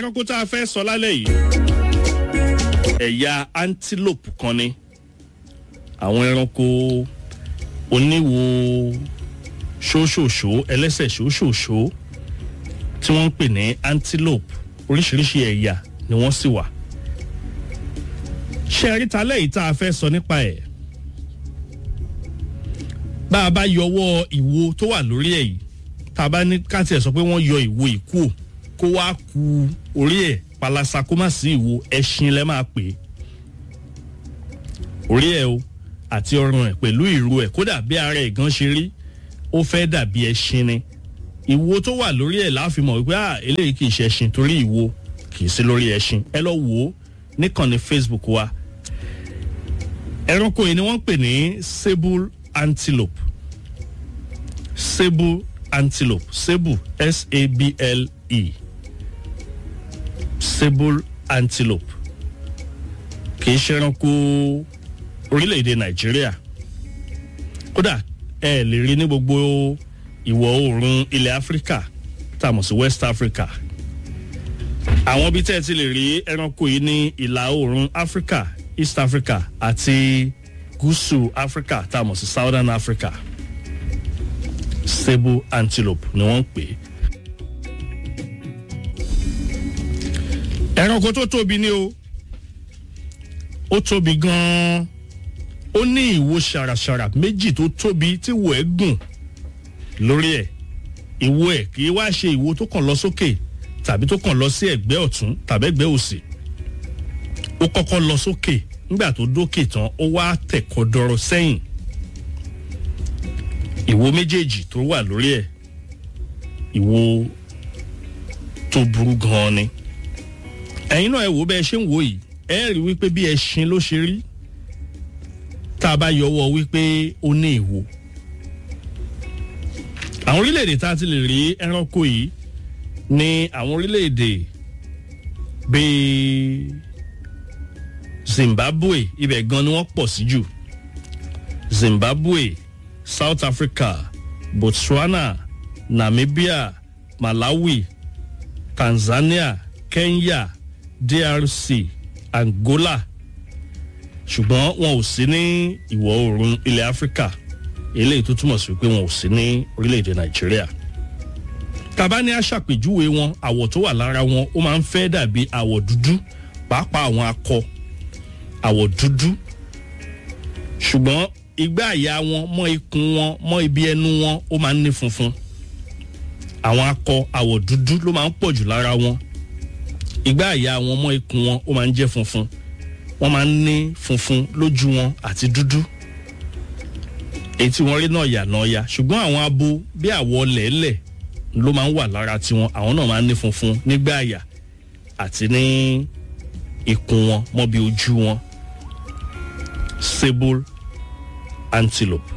ẹranko tá a fẹ́ sọ lálẹ́ yìí ẹ̀yà antelope kan ni àwọn ẹranko oníwo ṣóṣòṣó ẹlẹ́sẹ̀ ṣóṣòṣó tí wọ́n ń pè ní antelope oríṣiríṣi ẹ̀yà ni wọ́n sì wà ṣe àríta lẹ́yìn tá a fẹ́ sọ nípa ẹ̀ bá a bá yọwọ́ ìwo tó wà lórí ẹ̀ yìí tá a bá ní káàtì ẹ̀ sọ pé wọ́n yọ ìwo ìkú ò kó wá ku orí ẹ̀ palasa kó má sí ìwo ẹṣin lẹ́ máa pè é orí ẹ̀ o àti ọrùn ẹ̀ pẹ̀lú ìrù ẹ̀ kódà bí ara ẹ̀ gan ṣe rí ó fẹ́ dàbí ẹṣin ni ìwo tó wà lórí ẹ̀ láàfin mọ̀ wípé ah eléyìí kì í ṣe ẹṣin torí ìwo kì í sí lórí ẹṣin ẹ lọ wò ó níkànnì facebook wa ẹranko yìí ni wọ́n ń pè ní sable antelope sable antelope sable s-a-b-l-e sable antelope kì í ṣe ẹranko orílẹ̀-èdè nàìjíríà kódà ẹ lè rí ní gbogbo ìwọ̀ oòrùn ilẹ̀ áfíríkà tá a mọ̀ sí west africa àwọn ibi tẹ́ ẹ ti lè rí ẹranko yìí ní ìlà oòrùn áfíríkà east africa àti gúúsù áfíríkà tá a mọ̀ sí southern africa sable antelope ni wọ́n ń pè é. ẹranko tó tóbi ni o ó tóbi gan-an ó ní ìwo ṣàràṣàrà méjì tó tóbi tí ìwo ẹ̀ gùn lórí ẹ̀ ìwo ẹ̀ kì í wá ṣe ìwo tó kàn lọ sókè tàbí tó kàn lọ sí ẹ̀gbẹ́ ọ̀tún tàbí ẹ̀gbẹ́ òsì ó kọ́kọ́ lọ sókè nígbà tó dókè tán ó wá tẹ̀kọ́ dọ́rọ̀ sẹ́yìn ìwo méjèèjì tó wà lórí ẹ̀ ìwo tó burú gan-an ni ẹ̀yin náà ẹ wò bẹ́ẹ̀ ṣe ń wò yìí ẹ rí wípé bí ẹṣin ló ṣe rí tá a bá yọwọ́ wípé ó ní ìwo àwọn orílẹ̀-èdè tá a ti lè rí ẹranko yìí ní àwọn orílẹ̀-èdè bíi zimbabwe ibẹ̀ gan ni wọ́n pọ̀ sí jù zimbabwe south africa botswana namibia malawi tanzania kenya drc angola ṣùgbọ́n wọn ò sí ní ìwọ̀ oòrùn ilẹ̀ áfíríkà eléyìí tó túmọ̀ sí pé wọn ò sí ní orílẹ̀-èdè nàìjíríà tàbá ní aṣàpèjúwe wọn àwọ̀ tó wà lára wọn ó máa ń fẹ́ dàbí àwọ̀ dúdú pàápàá àwọn akọ àwọ̀ dúdú ṣùgbọ́n igbá àyà wọn mọ́ ikùn wọn mọ́ ibi ẹnu wọn ó máa ń ní funfun àwọn akọ àwọ̀ dúdú ló máa ń pọ̀ jù lára wọn igbá àyà wọn mọ́ ikùn wọn ó máa ń jẹ́ funfun wọ́n máa ń ní funfun lójú wọn àti dúdú èyí tí wọ́n rí náà yà náà ya ṣùgbọ́n àwọn abo bí àwọ̀ lẹ́lẹ̀ ló máa ń wà lára tiwọn àwọn náà máa ń ní funfun nígbà àyà àti ní ikùn wọn mọ́bi ojú wọn sable antelope.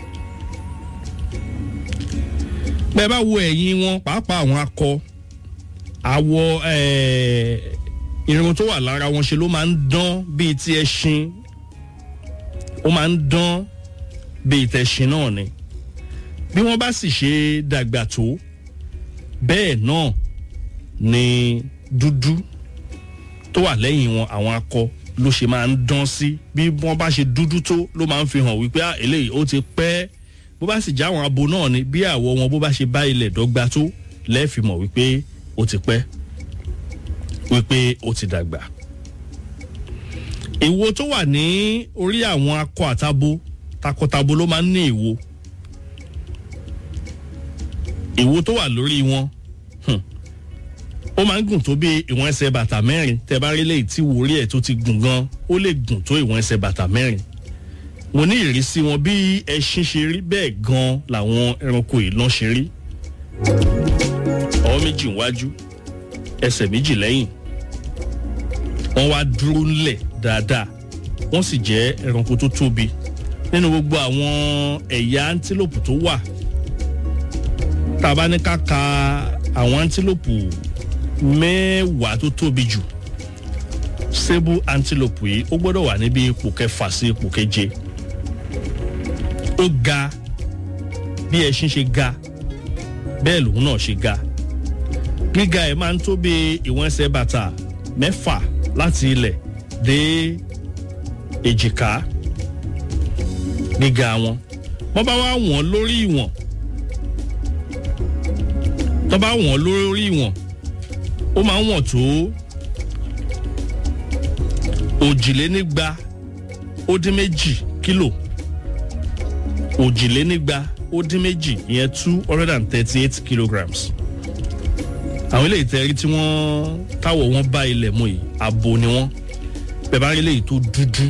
bẹ́ẹ̀ bá wo ẹ̀yìn wọn pàápàá àwọn akọ àwọ̀ irun tó wà lára wọn ṣe ló máa ń dán bíi ti ẹṣin ó máa ń dán bíi tẹṣin náà ni bí wọ́n bá sì ṣe dàgbà tó bẹ́ẹ̀ náà ni dúdú tó wà lẹ́yìn wọn àwọn akọ ló ṣe máa ń dán sí bí wọ́n bá ṣe dúdú tó ló máa ń fi hàn wípé eléyìí ó ti pẹ́ bó bá sì já àwọn abo náà ni bí àwọ̀ wọn bó bá ṣe bá ilẹ̀ dọ́gba tó lẹ́ẹ̀fì mọ̀ wípé ó ti pẹ́ wípé ó ti dàgbà. ìwo tó wà ní orí àwọn akọ àtabo takọtabo ló máa ń ní ìwo ìwo tó wà lórí wọn ó máa ń gùn tó bí ìwọ̀n ẹsẹ̀ bàtà mẹ́rin tẹ́ bá rí léyìí tí wòrí ẹ̀ tó ti gùn gan ó lè gùn tó ìwọ̀n ẹsẹ̀ bàtà mẹ́rin mo ní ìrísí wọn bí ẹṣin ṣe rí bẹ́ẹ̀ gan làwọn ẹranko ìlànà ṣe rí ọwọ́ méjì níwájú ẹsẹ̀ méjì lẹ́yìn wọ́n wá dúró ńlẹ̀ dáadáa wọ́n sì jẹ́ ẹranko tó tóbi nínú gbogbo àwọn ẹ̀yà antílòpù tó wà tá a bá ní ká ka àwọn antílòpù mẹ́wàá tó tóbi jù sable antelope yìí ó gbọ́dọ̀ wà níbi ipò kẹfà sí ipò keje ó ga bí ẹṣin ṣe ga bẹ́ẹ̀ lòun náà ṣe ga gíga ẹ̀ máa ń tó bí ìwọ̀n ẹsẹ̀ bàtà mẹ́fà láti ilẹ̀ dé èjìká gíga wọn wọ́n bá wá wọ̀n lórí ìwọ̀n tó bá wọ̀n lórí ìwọ̀n ó máa ń wọ̀n tó òjìlénígba ó dín méjì kílò òjìlénígba ó dín méjì ìyẹn two hundred and thirty eight kilograms àwọn eléyìí tẹ́rí tí wọ́n táwọ̀ wọn bá ilẹ̀ mu yìí abo ni wọ́n bẹ́ẹ̀ bá rí eléyìí tó dúdú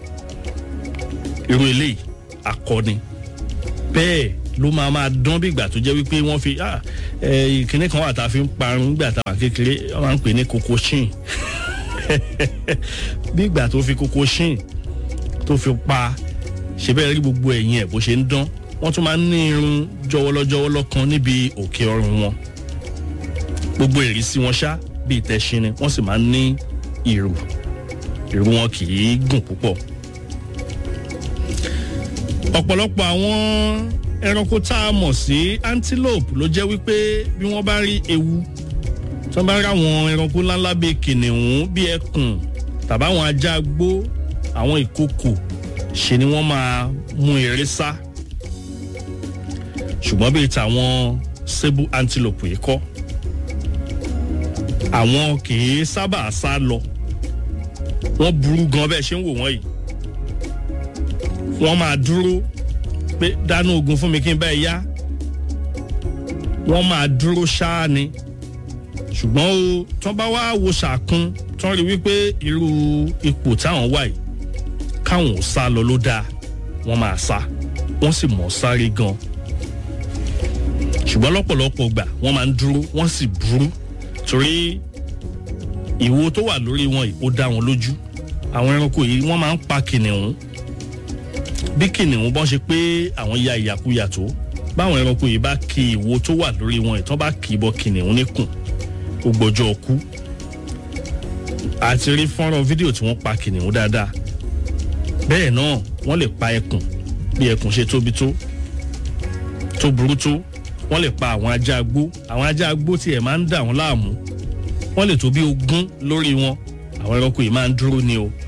irú eléyìí akọni bẹ́ẹ̀ ló máa máa dán bí ìgbà tó jẹ́ wípé wọ́n fi ìkíní kan wà tá a fi ń parun nígbà tá a wà kékeré wọ́n máa ń pè ní koko shin bí ìgbà tó fi koko shin tó fi pa ṣe bẹ́ẹ̀ rí gbogbo ẹ̀yìn ẹ̀ bó ṣe ń dán wọ́n tún máa ń ní irun jọwọ́lọ́jọwọ́lọ́ kan níbi òkè ọrùn wọn gbogbo ìrísí wọn ṣá bíi tẹṣin ni wọ́n sì máa ń ní ìrù ìrù wọn kì í gùn púpọ̀ ọ̀pọ̀lọpọ̀ àwọn ẹranko tá a mọ̀ sí antelope ló jẹ́ wípé bí wọ́n bá rí ewu tí wọ́n bá rí àwọn ẹranko ńláńlá bíi kìnìún bíi ẹkùn tàbáwọn ajá gbó àwọn ìkokò ṣe ni wọ́n máa mú eré sá ṣùgbọ́n bíi tàwọn sable antelope yìí kọ́ àwọn kì í sábà sá lọ wọ́n burú gan bẹ́ẹ̀ ṣe ń wò wọ́n yìí wọ́n máa dúró pé dáná ogun fún mi kí n bá ẹ yá wọ́n máa dúró ṣáá ni ṣùgbọ́n o tán bá wá wo ṣàkún tán rí wípé irú ipò táwọn wà yìí káwọn ò sá lọ ló dáa wọ́n máa sá wọ́n sì mọ̀ sáré gan ṣùgbọ́n lọ́pọ̀lọpọ̀ gbà wọ́n máa ń dúró wọ́n sì burú torí ìwo tó wà lórí wọn yìí ó dá wọn lójú àwọn ẹranko yìí wọ́n máa ń pa kìnìún bí kìnìún bọ́n ṣe pé àwọn ya ìyàkuyà tó báwọn ẹranko yìí bá ki ìwo tó wà lórí wọn ìtàn bá kì í bọ kìnìún níkùn ó gbọ́jọ́ ọkú àti rí fọ́nrán fídíò tí wọ́n pa kìnìún dáadáa bẹ́ẹ̀ náà wọ́n lè pa ẹkùn bí ẹkùn ṣe tóbi tó tó burú tó wọ́n lè pa àwọn ajá agbó àwọn ajá agbó tí ẹ̀ máa ń dà wọ́n láàmú wọ́n lè tó bí ogún lórí wọn àwọn ẹranko yìí máa ń dúró ni o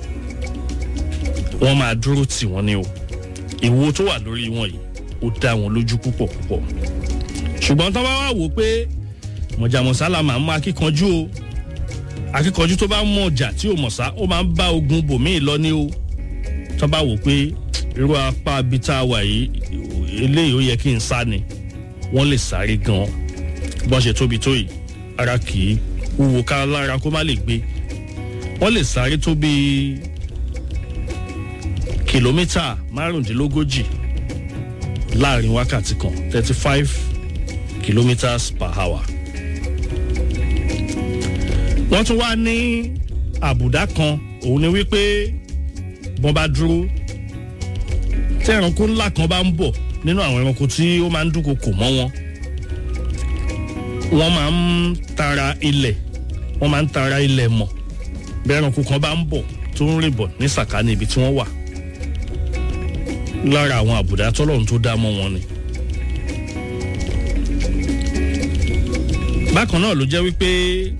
wọ́n máa dúró tì wọ́n ni o ìwo tó wà lórí wọn yìí ó dá wọn lójú púpọ̀ púpọ̀ ṣùgbọ́n tó bá wà wò pé mọ̀jàmọ̀sálà máa ń mú akíkanjú o akíkanjú tó bá mọ̀ ọjà tí ò mọ̀sá ó máa ń bá ogun bòmíì lọ ní o tó bá wò pé irú apá bíi tá a wà yìí eléyìí ó yẹ kí n sá ni wọ́n lè sáré gan bọ́n ṣe tóbi tó yìí ara kì í wúwo ká lára kó má lè gbé wọ́n lè sáré tó bíi kìlómítà márùndínlógójì láàrin wákàtí kan thirty five kilometres per hour. wọ́n tún wá ní àbùdá kan òun ni wípé bọ́n bá dúró tí ẹranko ńlá kan bá ń bọ̀ nínú àwọn ẹranko tí ó máa ń dúnkokò mọ́ wọn wọ́n máa ń tara ilẹ̀ wọ́n máa ń tara ilẹ̀ mọ̀ bí ẹranko kan bá ń bọ̀ tó ń rìn bọ̀ ní sàkání ibi tí wọ́n wà lára àwọn àbùdá tọ́lọ́run tó dá mọ́ wọn ni. bákan náà ló jẹ́ wípé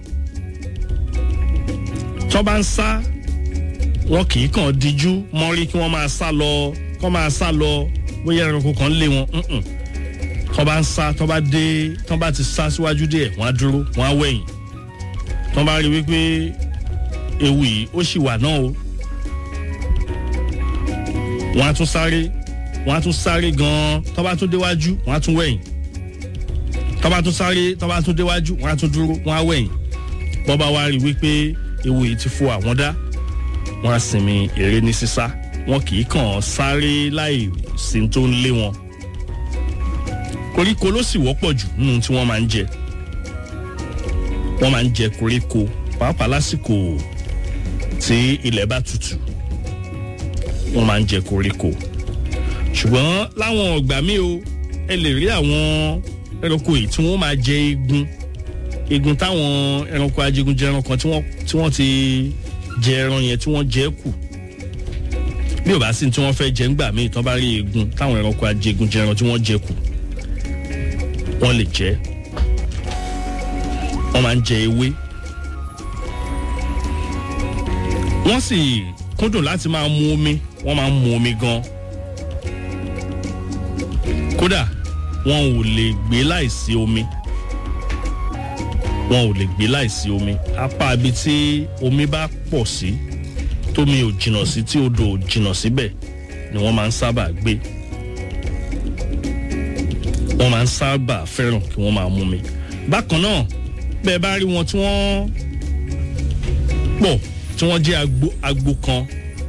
tọ́ bá ń sá wọn kì í kàn díjú mọ́rí kí wọ́n máa sá lọ kọ́ máa sá lọ bóyá ẹranko kan lé wọn tọ́ bá ń sá tọ́ bá dé tọ́ bá ti sá síwájú díẹ̀ wọ́n á dúró wọ́n á wẹ̀yìn tọ́ bá rí wípé ewu yìí ó sì wà náà o wọ́n á tún sáré wọ́n á tún sáré gan-an tó bá tún déwájú wọ́n á tún wẹ̀yìn tó bá tún sáré tó bá tún déwájú wọ́n á tún dúró wọ́n á wẹ̀yìn bọ́ bá wá rí wípé ewu yìí ti fo àwọn dá wọ́n á sinmi eré ní sísá wọn kì í kàn sáré láì sí tó ń lé wọn koríko ló sì wọ́pọ̀ jù nínú tí wọ́n máa ń jẹ wọ́n máa ń jẹ koríko pàápàá lásìkò tí ilẹ̀ bá tutù wọ́n máa ń jẹ koríko ṣùgbọ́n láwọn ọgbà míì o ẹ lè rí àwọn ẹranko yìí tí wọ́n máa jẹ eegun eegun táwọn ẹranko ajégunjẹran kan tí wọ́n tí wọ́n ti jẹ ẹran yẹn tí wọ́n jẹ kù bí ò bá sí tí wọ́n fẹ́ jẹ ńgbà míì tán bá rí eegun táwọn ẹranko ajégunjẹran tí wọ́n jẹ kù wọ́n lè jẹ wọ́n máa ń jẹ ewé wọ́n sì kúndùn láti máa mu omi wọ́n máa ń mu omi gan kódà wọn ò lè gbé láìsí omi wọn ò lè gbé láìsí omi apá ibi tí omi bá pọ̀ sí tómi ò jìnnà sí tí odò ò jìnnà síbẹ̀ ni wọ́n máa ń sábà gbé wọ́n máa ń sábà fẹ́ràn kí wọ́n máa mú mi bákan náà bẹ́ẹ̀ bá rí wọn tí wọ́n pọ̀ tí wọ́n jẹ́ agbo agbo kan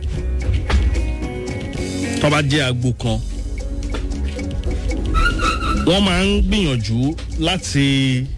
tó bá jẹ́ agbo kan wọ́n máa ń gbìyànjú láti